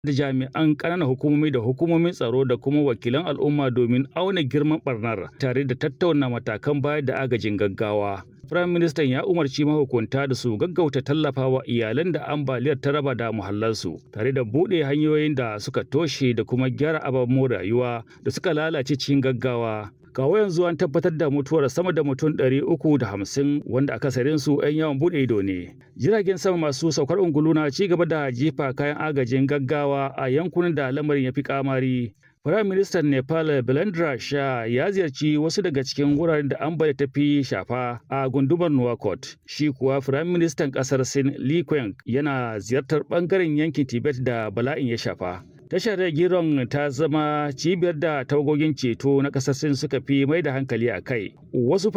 da jami'an ƙananan hukumomi da hukumomin tsaro da kuma wakilan al'umma domin auna girman barnar tare da tattauna matakan bayar da agajin gaggawa. Firayim Ministan ya umarci mahukunta da su gaggauta tallafawa iyalan da ambaliyar ta raba da muhallansu tare da buɗe hanyoyin da suka toshe da kuma gyara ababen rayuwa da suka lalace cikin gaggawa. kawo yanzu an tabbatar da mutuwar sama da mutum 350 wanda akasarin su 'yan yawan bude ido ne jiragen sama masu saukar ungulu na ci gaba da jefa kayan agajin gaggawa a yankunan da lamarin ya fi kamari Firayim Ministan Nepal Belendra Shah ya ziyarci wasu daga cikin wuraren da ambaliya ta fi shafa a gundumar Nuwakot. Shi kuwa Firayim Ministan kasar Sin Li Qiang yana ziyartar bangaren yankin Tibet da bala'in ya shafa. Tashar Giron ta zama cibiyar da tawagogin ceto na ƙasar Sin suka fi mai da hankali a kai. Wasu